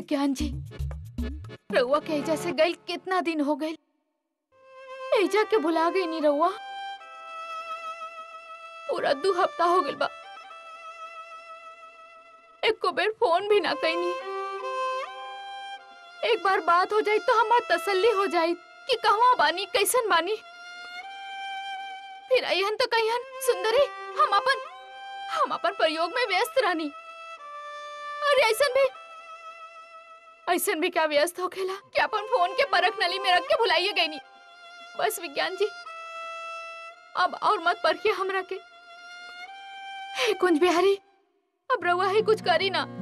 विज्ञान जी रउआ के एजा से गई कितना दिन हो गई एजा के भुला गई नी रउआ पूरा दू हफ्ता हो गइल बा एको बेर फोन भी ना कैनी एक बार बात हो जाई तो हमार तसल्ली हो जाई कि कहवा बानी कैसन बानी फिर अहन तो कहियन सुंदरी हम अपन हम अपन प्रयोग में व्यस्त रहनी अरे ऐसन भी ऐसन भी क्या व्यस्त हो खेला कि अपन फोन के परख नली में रख के भुलाइए गई नहीं बस विज्ञान जी अब और मत परखिए हमरा के हे कुंज बिहारी अब रउआ ही कुछ करी ना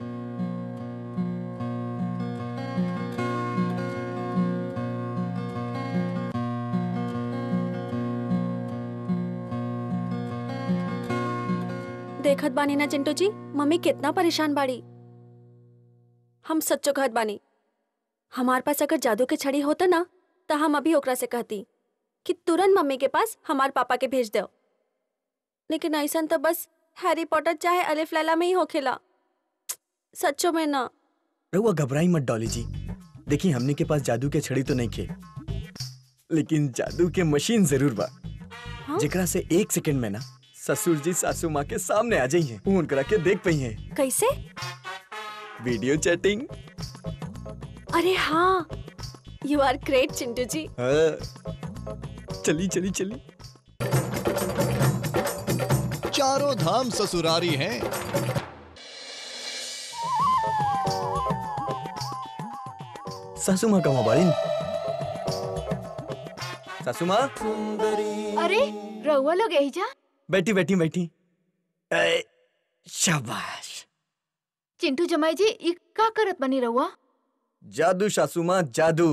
देखत बानी ना चिंटू जी मम्मी कितना परेशान बाड़ी हम सच्चो कहत बानी हमार पास अगर जादू के छड़ी होता ना तो हम अभी ओकरा से कहती कि तुरंत मम्मी के पास हमार पापा के भेज दो लेकिन ऐसा तो बस हैरी पॉटर चाहे अलिफ लैला में ही होखेला सच्चो में ना रहुआ घबराई मत डॉली जी देखिए हमने के पास जादू के छड़ी तो नहीं खे लेकिन जादू के मशीन जरूर बा हाँ? जेकरा से एक सेकंड में ना ससुर जी सासू माँ के सामने आ जाइए फोन करा के देख पई है कैसे वीडियो चैटिंग अरे हाँ यू आर ग्रेट चिंटू जी चली चली चली चारों धाम ससुरारी हैं सासू माँ कहाँ बाड़ी सासू माँ अरे रउआ लोग एजा बैठी बैठी बैठी ए, शाबाश चिंटू जमाई जी ई का करत बनी रउआ जादू सासू माँ जादू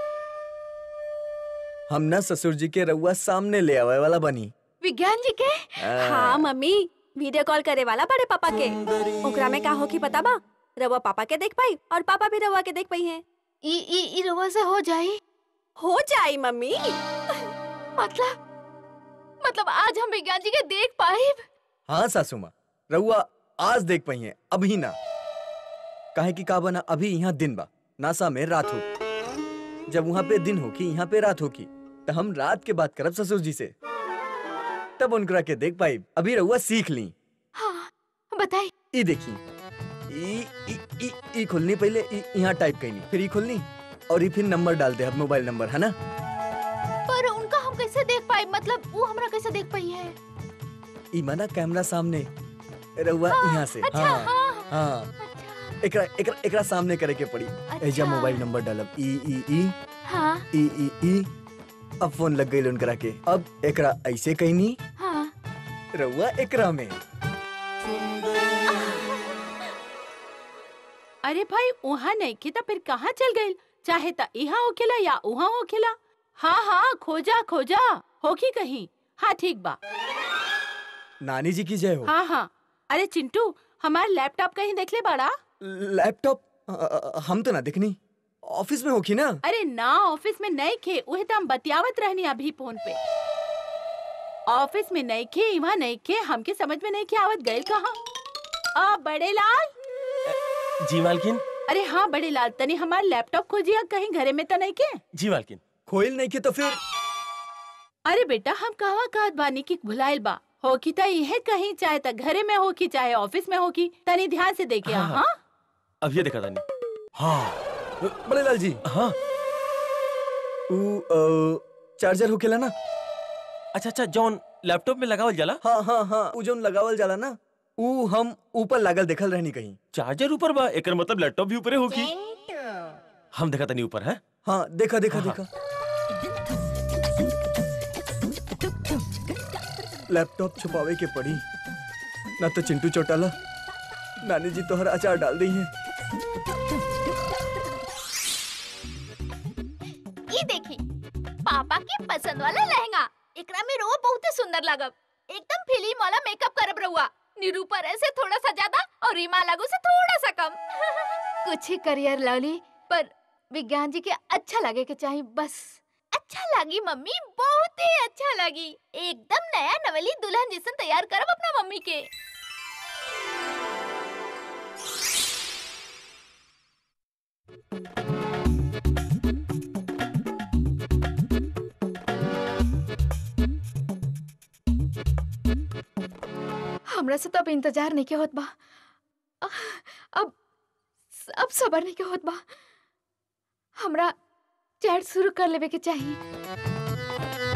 हम ना ससुर जी के रउआ सामने ले आवे वाला बनी विज्ञान जी के हाँ मम्मी वीडियो कॉल करे वाला बड़े पापा के ओकरा में का हो की पता बा रवा पापा के देख पाई और पापा भी रवा के देख पाई हैं ई ई ई रउआ से हो जाई हो जाई मम्मी मतलब मतलब आज हम विज्ञान जी के देख पाए हाँ सासू माँ रउआ आज देख पई है अभी ना काहे की का बना अभी यहाँ दिन बा नासा में रात हो जब वहाँ पे दिन होकी यहाँ पे रात होकी तो हम रात के बात करब ससुर जी से तब उनकरा के देख पाई अभी रउआ सीख ली हाँ बताई ई देखी ई ई ई ई खुलनी पहले ई यहाँ टाइप कईनी फिर ई खुलनी और ई फिर नंबर डाल दे अब मोबाइल नंबर है ना पर उनका हम कैसे देख पाए मतलब वो हमरा कैसे देख पाई है ई माना कैमरा सामने रउआ यहाँ से अच्छा हाँ हाँ हाँ अच्छा एकरा एकरा एकरा सामने करे के पड़ी एजा अच्छा। मोबाइल नंबर डालब ई ई ई हाँ ई ई ई अब फोन लग गई उनकरा के अब एकरा ऐसे कहनी हाँ रउआ एकरा में अरे भाई वहाँ नहीं की तो फिर कहाँ चल गई चाहे ता यहाँ होखेला या वहाँ होखेला हाँ हाँ खोजा खोजा होगी कहीं हाँ ठीक बा नानी जी की जय हो हाँ हाँ अरे चिंटू हमार लैपटॉप कहीं देख ले बड़ा लैपटॉप अ, अ, हम तो ना दिखनी ऑफिस में होखी ना अरे ना ऑफिस में नहीं खे उहे तो हम बतियावत रहनी अभी फोन पे ऑफिस में नहीं खे वहाँ नहीं खे हमके समझ में नहीं खे आवत गए कहाँ आ बड़े लाल जी मालकिन अरे हाँ बड़े लाल तनी हमार लैपटॉप खोजिया कहीं घरे में तो नहीं के जी मालकिन खोइल नहीं के तो फिर अरे बेटा हम कहवा कहत बानी की भुलाइल बा हो की त इहे कहीं चाहे त घरे में हो की चाहे ऑफिस में हो की तनी ध्यान से देखे हाँ, हाँ, हाँ। हाँ? अब ये देखा तानी हाँ बड़े लाल जी हाँ ऊ अ, चार्जर होखेला ना अच्छा अच्छा जॉन लैपटॉप में लगावल जाला हाँ हाँ हाँ ऊ जौन लगावल जाला ना ऊ हम ऊपर लागल देखल रहनी कहीं चार्जर ऊपर बा एकर मतलब लैपटॉप भी ऊपरे होगी हम देखा तानी ऊपर है हाँ देखा देखा हाँ, देखा लैपटॉप छुपावे के पड़ी ना तो चिंटू चौटाला नानी जी तोहर अचार डाल दी है ई देखी पापा के पसंद वाला लहंगा एकरा में रो बहुत ही सुंदर लागब एकदम फिल्म वाला मेकअप करब रहुआ निरूपर ऐसे थोड़ा सा ज्यादा और रीमा लागू से थोड़ा सा कम कुछ ही करियर लवली पर विज्ञान जी के अच्छा लगे के चाहिए बस अच्छा लगी मम्मी बहुत ही अच्छा लगी एकदम नया नवली दुल्हन जैसन तैयार करब अपना मम्मी के हमरा से तो अब इंतजार नहीं के होत बा अब अब सबर नहीं के होत बा हमरा चैट शुरू कर लेवे के चाहिए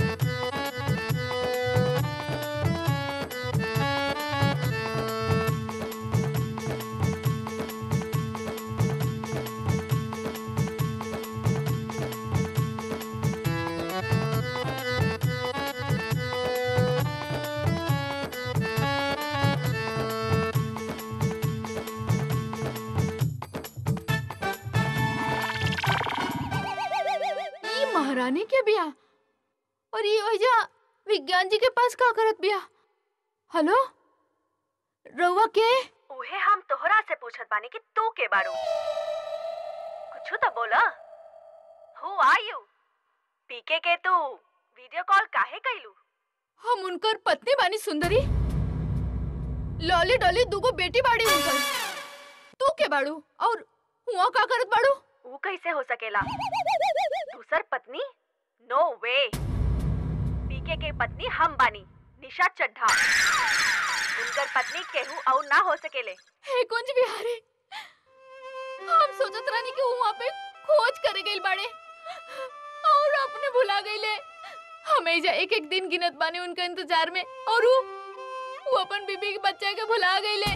ई महारानी के बिया और ये ओइजा विज्ञान जी के पास का करत बिया हेलो रउआ के उहे हम तोहरा से पूछत बानी कि तू के बारू कुछ तो बोला हु आर यू पीके के तू वीडियो कॉल काहे कैलू हम उनकर पत्नी बानी सुंदरी लॉली डॉली दूगो बेटी बाड़ी उनकर तू के बाड़ू और हुआ का करत बाड़ू ऊ कैसे हो सकेला दूसर पत्नी नो वे पीके के पत्नी हम बानी निशा चड्ढा उनकर पत्नी केहू और ना हो सकेले हे कुंज बिहारी हम सोचत रानी कि वहाँ पे खोज करे गइल बाड़े और अपने भुला गइले हमें जा एक एक दिन गिनत बानी उनका इंतजार में और वो वो अपन बीबी के बच्चा के भुला गइले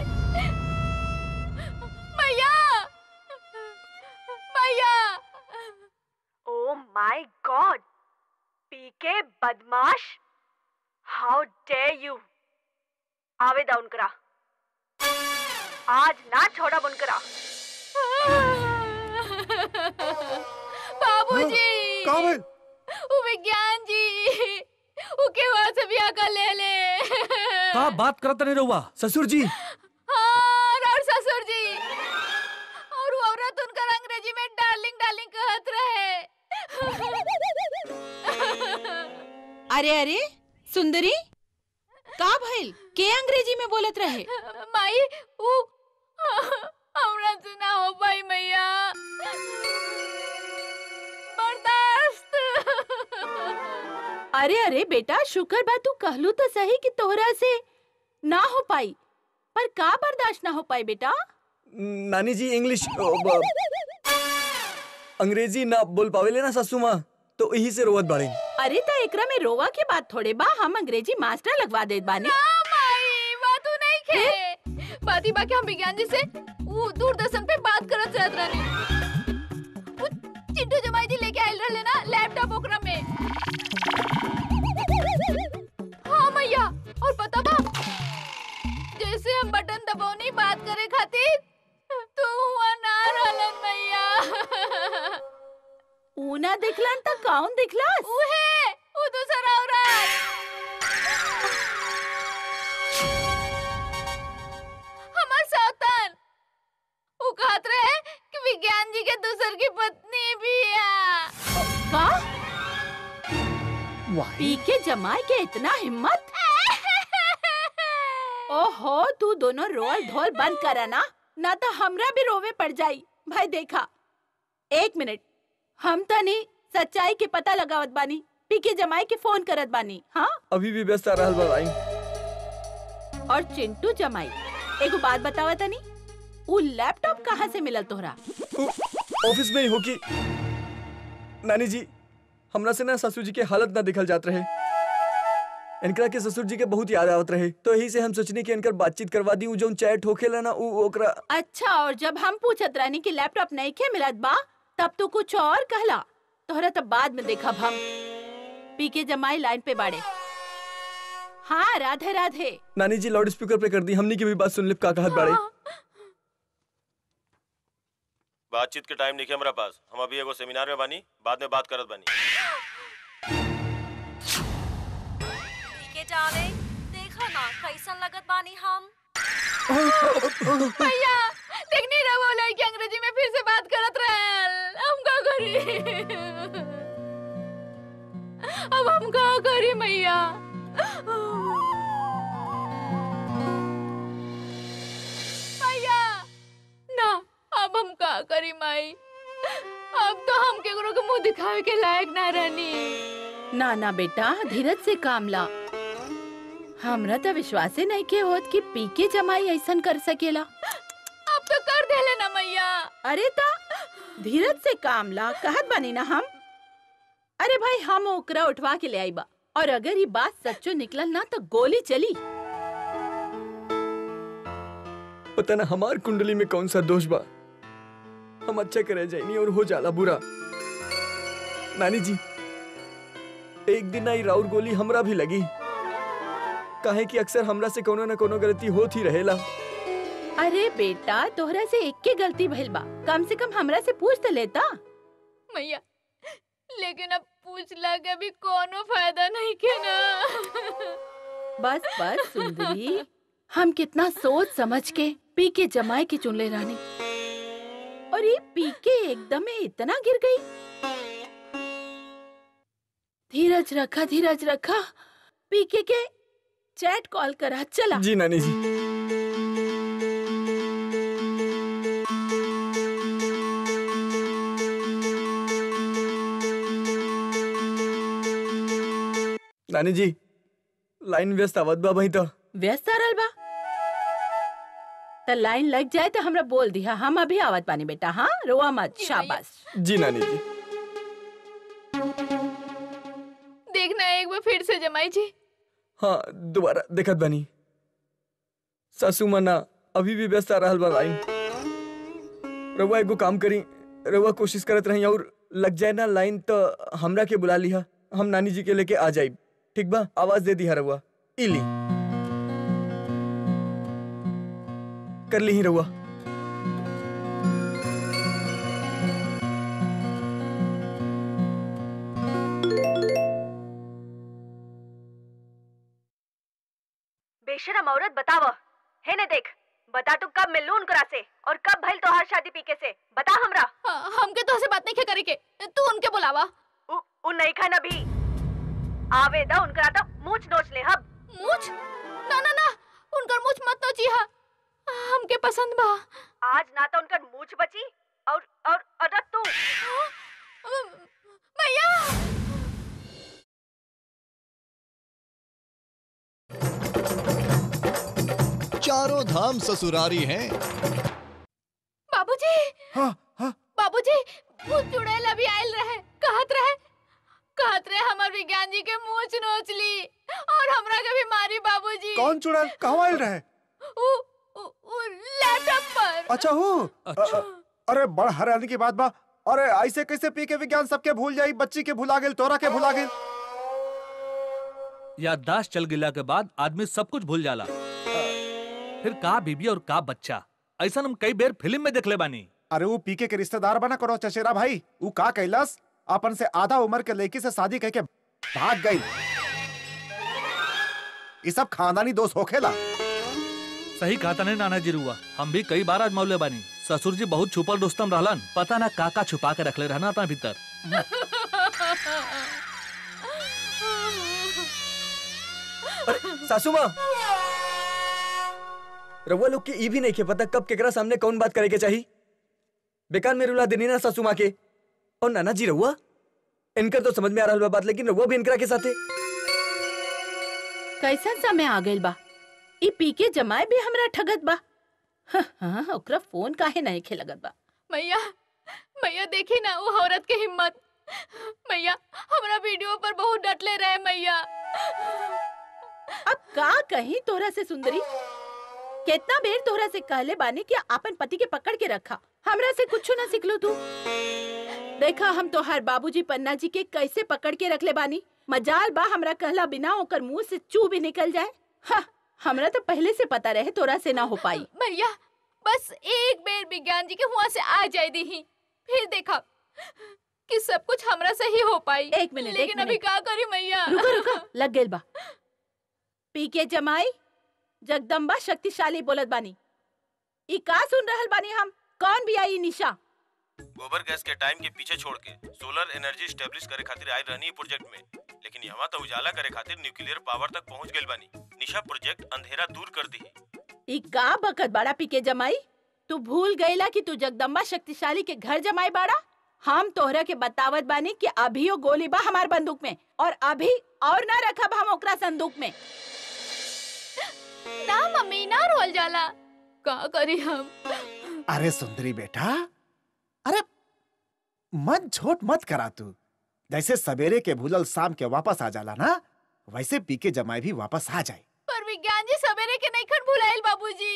मैया मैया ओ माय गॉड पीके बदमाश हाउ डेयर यू आवेदा उनकरा आज ना छोड़ा उनकरा बाबूजी का भइल? वो विज्ञान जी वो के वहां से ब्याह कर ले ले का बात करत नहीं रहुआ ससुर जी हाँ, और ससुर जी और वो औरत उनकर अंग्रेजी में डार्लिंग डार्लिंग कहत रहे अरे अरे सुंदरी का भइल के अंग्रेजी में बोलत रहे माई वो हमरा से ना हो पाई मैया बर्दाश्त अरे अरे बेटा शुक्र बा तू कहलू तो सही कि तोहरा से ना हो पाई पर का बर्दाश्त ना हो पाई बेटा नानी जी इंग्लिश अ, ब- अंग्रेजी ना बोल पावेले ना सासू माँ तो यही से रोवत बाड़े अरे त एकरा में रोवा के बात थोड़े बा हम अंग्रेजी मास्टर लगवा देत बानी ना माई बात उ नहीं खे बाती बाकी हम विज्ञान जी से वो दूरदर्शन पे बात करत रहत रहनी वो चिंटू जमाई जी लेके आइल रहले ना लैपटॉप ओकरा में हाँ मैया और पता बा जैसे हम बटन दबौनी बात करे खातिर तो हुआ ना रहलन मैया ऊना दिखलन त कौन दिखलस उहे वो दूसरा औरत हमार सौतन वो कहत रहे कि विज्ञान जी के दूसर की पत्नी भी है का पी के जमाई के इतना हिम्मत ओहो तू दोनों रोल ढोल बंद करा ना ना तो हमरा भी रोवे पड़ जाई भाई देखा एक मिनट हम तनी सच्चाई के पता लगावत बानी पी के जमाई के फोन करत बानी हाँ अभी भी व्यस्त आ रहल बा भाई और चिंटू जमाई एगो बात बतावा तनी उ लैपटॉप कहाँ से मिलल तोहरा ऑफिस में ही हो कि नानी जी हमरा से ना ससुर जी के हालत ना दिखल जात रहे इनकरा के ससुर जी के बहुत याद आवत रहे तो यही से हम सोचनी कि इनकर बातचीत करवा दी उ जौन चैट होखेला ना उ ओकरा अच्छा और जब हम पूछत रहनी कि लैपटॉप नहीं के मिलत बा तब तू कुछ और कहला तोहरा तब बाद में देखब हम पी के जमाई लाइन पे बाड़े हाँ राधे राधे नानी जी लाउड स्पीकर पे कर दी हमनी की भी बात सुन लिप का कहत बाड़े बातचीत के टाइम नहीं है हमारा पास हम अभी एगो सेमिनार में बानी बाद में बात करत बानी के जावे देखा ना कैसन लगत बानी हम भैया देखनी रहो लड़की अंग्रेजी में फिर से बात करत रहल हम का करी अब हम का करी मैया भैया ना अब हम का करी माई अब तो हम केकरो के मुंह दिखावे के लायक ना रहनी ना ना बेटा धीरज से काम ला हमरा तो विश्वासे नहीं के होत कि पी के जमाई ऐसन कर सकेला अब तो कर देले ना मैया अरे ता धीरज से काम ला कहत बानी ना हम अरे भाई हम ओकरा उठवा के ले आई बा और अगर ये बात सच्चो निकलल ना तो गोली चली पता ना हमार कुंडली में कौन सा दोष बा हम अच्छा करे जाइनी और हो जाला बुरा नानी जी एक दिन आई राउर गोली हमरा भी लगी काहे कि अक्सर हमरा से कोनो न कोनो गलती होत ही रहेला अरे बेटा तोहरा से एक के गलती भइल बा कम से कम हमरा से पूछ तो लेता मैया लेकिन अब पूछ लगे भी कोनो फायदा नहीं के ना बस बस सुंदरी हम कितना सोच समझ के पी के जमाए के चुन ले रानी और ये पी के एकदम में इतना गिर गई धीरज रखा धीरज रखा पी के के चैट कॉल करा चला जी नानी जी नानी जी लाइन व्यस्त आवत बा भाई तो व्यस्त आ रहल बा त लाइन लग जाए तो हमरा बोल दिया हम अभी आवत पानी बेटा हाँ रोआ मत जी भैया। शाबाश शाबाश जी नानी जी देखना एक बार फिर से जमाई जी हाँ दोबारा देखत बनी सासू मना अभी भी व्यस्त आ रहल बा लाइन रउआ एगो काम करी रउआ कोशिश करत रही और लग जाए ना लाइन तो हमरा के बुला लिहा हम नानी जी के लेके आ जाई ठीक बा आवाज दे दिहा रउआ इली कर ली ही रउआ बेशरम औरत बताव है ने देख बता तू कब मिलू उनकरा से और कब भइल तोहार शादी पीके से बता हमरा हाँ, हमके तो से बात नहीं करे के तू उनके बुलावा उ, उ नहीं खाना भी आवे दा उनकरा तो मूछ नोच ले हब मुझ ना ना ना उनकर मुझ मत तो चीहा हमके पसंद बा आज ना तो उनकर मूछ बची और और अरे तू भैया चारों धाम ससुरारी हैं बाबूजी हाँ हाँ बाबूजी वो चुड़ैल अभी आयल रहे कहत रहे कहत रहे हमर विज्ञान जी के मूछ नोच ली और हमरा के भी मारी बाबूजी कौन चुड़ैल कहवा आयल रहे उ, उ, उ लैपटॉप पर अच्छा हूँ अच्छा अरे बड़ हैरानी की बात बा अरे ऐसे कैसे पी के विज्ञान सबके भूल जाई बच्ची के भुला गेल तोरा के भुला गेल याददाश्त चल गिला के बाद आदमी सब कुछ भूल जाला फिर का बीबी और का बच्चा ऐसा हम कई बेर फिल्म में देखले बानी अरे वो पीके के रिश्तेदार बना करो चचेरा भाई वो का कैलस अपन से आधा उम्र के लड़की से शादी करके भाग गई ये सब खानदानी दोस्त होखेला सही कहा तने नाना जी रुआ हम भी कई बार आजमावले बानी ससुर जी बहुत छुपल दोस्तम रहलन पता ना का का छुपा के रखले रहना अपना भीतर अरे सासू माँ रउआ लोग के ई भी नहीं के पता कब केकरा सामने कौन बात करे के चाहिए बेकार में रुला देनी ना सासू माँ के और नाना जी रउआ इनकर तो समझ में आ रहा बा बात लेकिन रउआ भी इनकरा के साथे कैसन समय आ गइल बा ई पी के जमाए भी हमरा ठगत बा हाँ, हाँ ओकरा फोन काहे नहीं खेलगत बा मैया मैया देखी ना वो औरत के हिम्मत मैया हमरा वीडियो पर बहुत डटले रहे मैया अब का कहीं तोरा से सुंदरी कितना बेर तोरा से कहले बानी कि अपन पति के पकड़ के रखा हमरा से कुछ ना सिखलो तू देखा हम तोहार बाबूजी पन्ना जी के कैसे पकड़ के रखले बानी मजाल बा हमरा कहला बिना ओकर मुंह से चू भी निकल जाए हाँ, हमरा तो पहले से पता रहे तोरा से ना हो पाई भैया बस एक बेर विज्ञान जी के हुआ से आ जाए दी फिर देखा कि सब कुछ हमरा से ही हो पाई एक मिनट, एक लेकिन अभी मिनट। का करी मैया रुको रुको लग गेल बा पी के जमाई जगदम्बा शक्तिशाली बोलत बानी ई का सुन रहल बानी हम कौन भी आई निशा गोबर गैस के टाइम के पीछे छोड़ के सोलर एनर्जी स्टेब्लिश करे खातिर आई रहनी प्रोजेक्ट में लेकिन यहाँ तो उजाला करे खातिर न्यूक्लियर पावर तक पहुँच गइल बानी निशा प्रोजेक्ट अंधेरा दूर कर दी ई का बकत बाड़ा पी के जमाई तू भूल गईला कि तू जगदम्बा शक्तिशाली के घर जमाई बाड़ा हम तोहरा के बतावत बानी कि अभी वो गोली बा हमार बंदूक में और अभी और ना रखब हम ओकरा संदूक में ना मम्मी ना रोल जाला का करी हम अरे सुंदरी बेटा अरे मत झोट मत करा तू जैसे सवेरे के भूलल शाम के वापस आ जाला ना वैसे पी के जमाई भी वापस आ जाए पर विज्ञान जी सवेरे के नहीं खन भुलाइल बाबूजी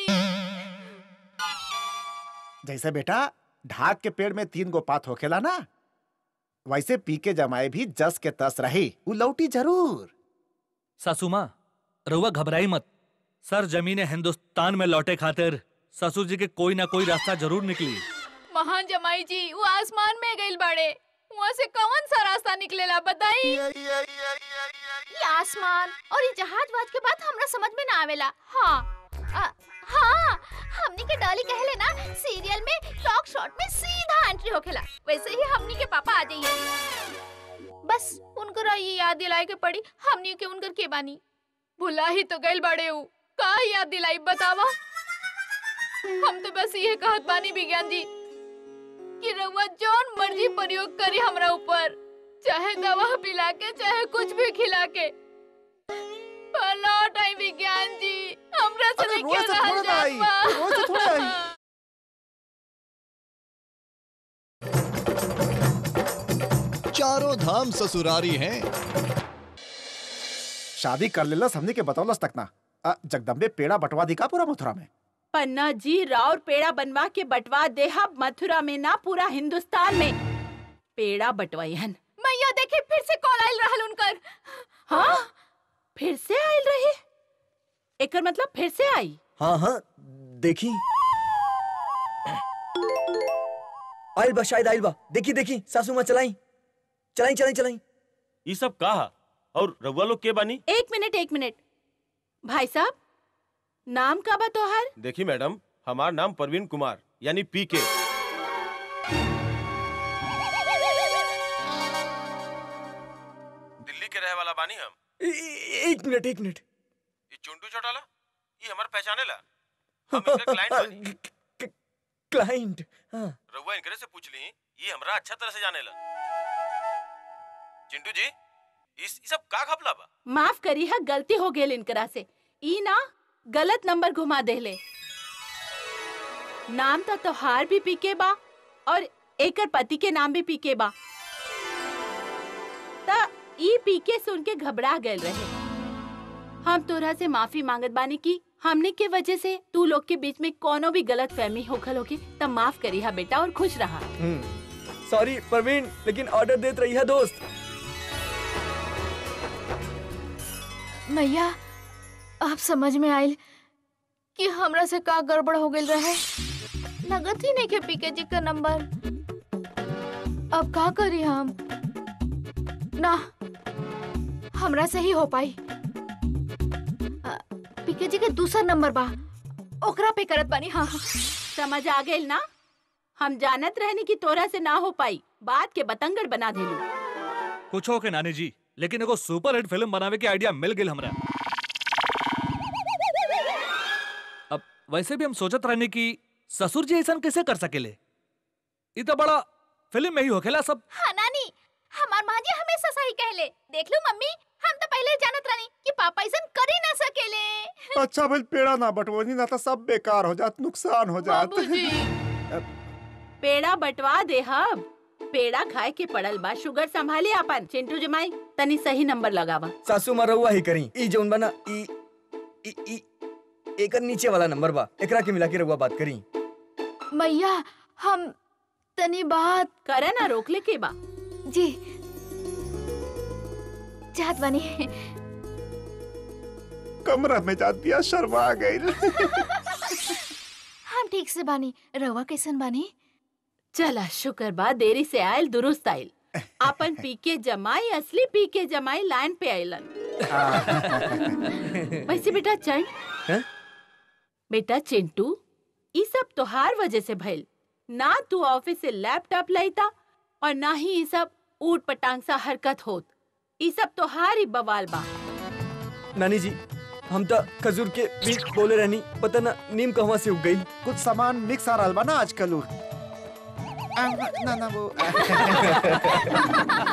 जैसे बेटा ढाक के पेड़ में तीन गो पात होखेला ना वैसे पी के जमाए भी जस के तस रही वो लौटी जरूर सासू माँ रउआ घबराई मत सर जमीन हिंदुस्तान में लौटे खातिर ससुर जी के कोई ना कोई रास्ता जरूर निकली महान जमाई जी वो आसमान में गइल बाड़े वहाँ से कौन सा रास्ता निकलेला बताई ये आसमान और ये जहाज वाज के बात हमरा समझ में ना आवेला हाँ आ, हाँ हमनी के डॉली कहले ना सीरियल में टॉक शॉट में सीधा एंट्री होखेला वैसे ही हमनी के पापा आ जाइए बस उनकर ये याद दिलाए के पड़ी हमनी के उनकर के बानी भुला ही तो गइल बाड़े ऊ का याद दिलाई बतावा हम तो बस ये कहत बानी विज्ञान जी कि रउआ जौन मर्जी प्रयोग करी हमरा ऊपर चाहे दवा पिला के चाहे कुछ भी खिला के पर लौट आई विज्ञान जी हमरा से अरे नहीं रोज से थोड़ा ना आई, रोज से थोड़ा आई। चारों धाम ससुरारी हैं शादी कर लेलस हमने के बतौलस तक ना अ, जगदम्बे पेड़ा बंटवा दी का पूरा मथुरा में पन्ना जी राउर पेड़ा बनवा के बंटवा देहा मथुरा में ना पूरा हिंदुस्तान में पेड़ा बंटवाइहन मैया देखी फिर से कॉल आइल रहल उनकर हाँ फिर से आयल रही एकर मतलब फिर से आई हाँ हाँ देखी आइल बा शायद आइल बा देखी देखी सासू माँ चलाई चलाई चलाई चलाई ये सब कहा और रउआ लोग के बानी एक मिनट एक मिनट भाई साहब नाम का बा तोहार देखी मैडम हमार नाम परवीन कुमार यानी पी के दिल्ली के रहे वाला बानी हम ए- ए- एक मिनट एक मिनट ये चुंटू चौटाला ये हमार पहचाने ला हम इनके क्लाइंट बानी क्लाइंट हाँ रउआ इनकरे से पूछ ली ये हमरा अच्छा तरह से जाने ला चिंटू जी इस ई सब का घपला बा माफ करी है गलती हो गेल इनकरा से ई ना गलत नंबर घुमा देले नाम तो तोहार भी पीके बा और एकर पति के नाम भी पीके बा त ई पीके सुन के घबरा गए रहे हम तोरा से माफी मांगत बानी की हमने के वजह से तू लोग के बीच में कोनो भी गलत फहमी होखल होगी तब माफ करी हा बेटा और खुश रहा सॉरी प्रवीण लेकिन ऑर्डर देत रही है दोस्त मैया अब समझ में आइल कि हमरा से का गड़बड़ हो गइल रहे लगत ही नहीं के पीके जी का नंबर अब का करी हम ना हमरा से ही हो पाई अ, पीके जी के दूसरा नंबर बा ओकरा पे करत बानी हाँ समझ आ गइल ना हम जानत रहनी कि तोरा से ना हो पाई बात के बतंगड़ बना देलू कुछ हो के नानी जी लेकिन एगो सुपर हिट फिल्म बनावे के आइडिया मिल गेल हमरा अब वैसे भी हम सोचत रहनी कि ससुर जी ऐसा कैसे कर सकेले ई तो बड़ा फिल्म में ही होखेला सब हाँ नानी हमार माँ जी हमेशा सही कहले देख लो मम्मी हम तो पहले जानत रहनी कि पापा ऐसा कर ही ना सकेले अच्छा भाई पेड़ा ना बंटवनी ना तो सब बेकार हो जात नुकसान हो जात बाबूजी पेड़ा बंटवा दे हम पेड़ा खाए के पड़ल बा शुगर संभाली अपन चिंटू जमाई तनी सही नंबर लगावा सासू माँ रहुआ ही करी ई जौन बना ई ई ई एकर नीचे वाला नंबर बा एकरा के मिला के रहुआ बात करी मैया हम तनी बात करे ना रोकले के बा जी चाहत बानी कमरा में जात दिया शर्मा गई हम ठीक से बानी रवा कैसन बानी चला शुक्र बा देरी से आयल दुरुस्त आयल अपन पीके जमाई असली पीके जमाई लाइन पे आयलन वैसे बेटा चल हैं? बेटा चिंटू ई सब तोहार वजह से भइल ना तू ऑफिस से लैपटॉप लाइता और ना ही ई सब ऊट पटांग सा हरकत होत ई सब तोहार ही बवाल बा नानी जी हम तो खजूर के बीज बोले रहनी पता ना नीम कहवा से उग गई कुछ सामान मिक्स आ रहा बा ना आजकल उ। आ, ना ना वो